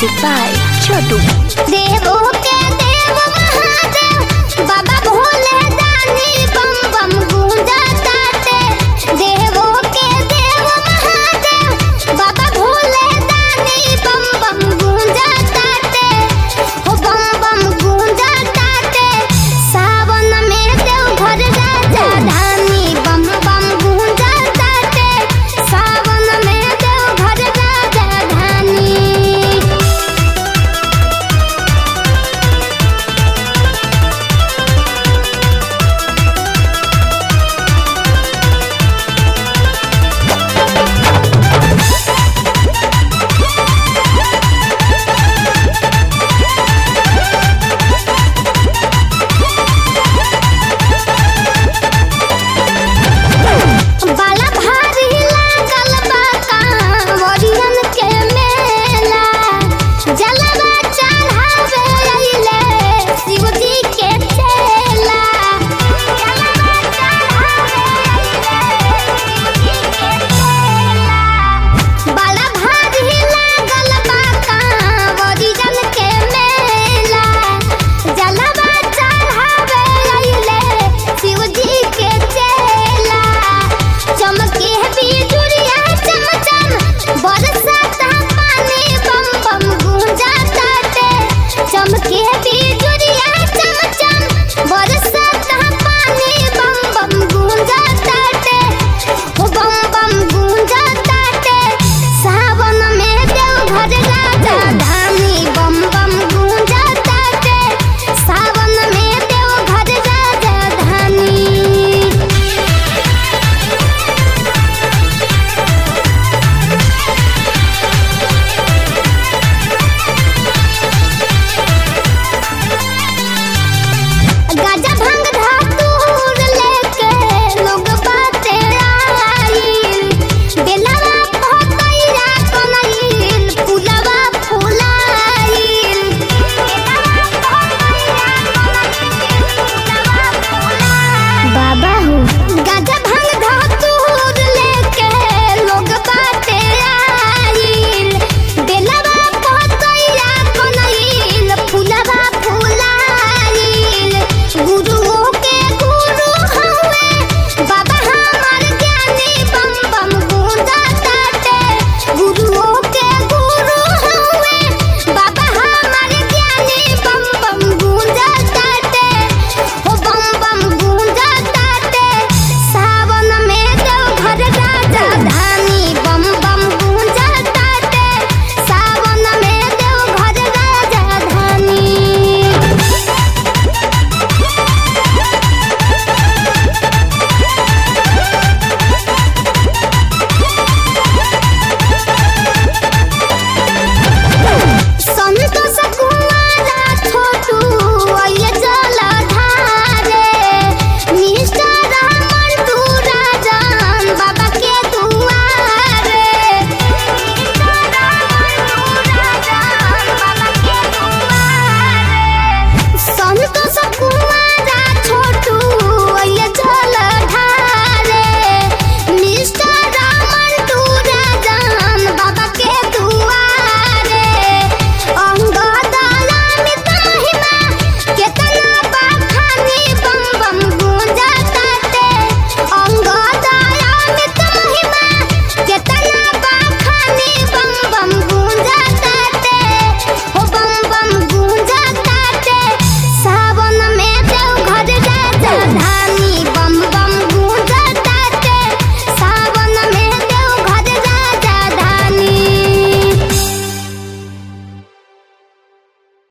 Music by Chotu. देवो के देव महादेव बाबा भोले दानी बम बम गूंजा ताटे देवो के देव महादेव बाबा भोले दानी बम बम गूंजा ताटे हो बम बम गूंजा ताटे सावन में देव घर राजा धानी बम बम गूंजा ताटे सावन में देव घर राजा धानी बाला भारी लागल बा कांवरियन के मेला जलवा चढ़ावे अइले शिव जी के चेला जलवा चढ़ावे अइले शिव जी के चेला बाला भारी लागल बा कांवरियन के मेला जलवा चढ़ावे अइले शिव जी के चेला चमके बिजुरिया चमचम बरसाता पानी बम बम गूंजा ताटे चमके बिजुरिया चमचम बरसाता पानी बम बम गूंजा ताटे हो बम बम गूंजा ताटे सावन में देव घर राजा धानी बम बम गूंजा ताटे सावन में देव घर राजा धानी गाजा भांग धातुर लेके लोग बाटे आइल बेलवा पतैया कनैल फुलवा फुलाइल बाबा हो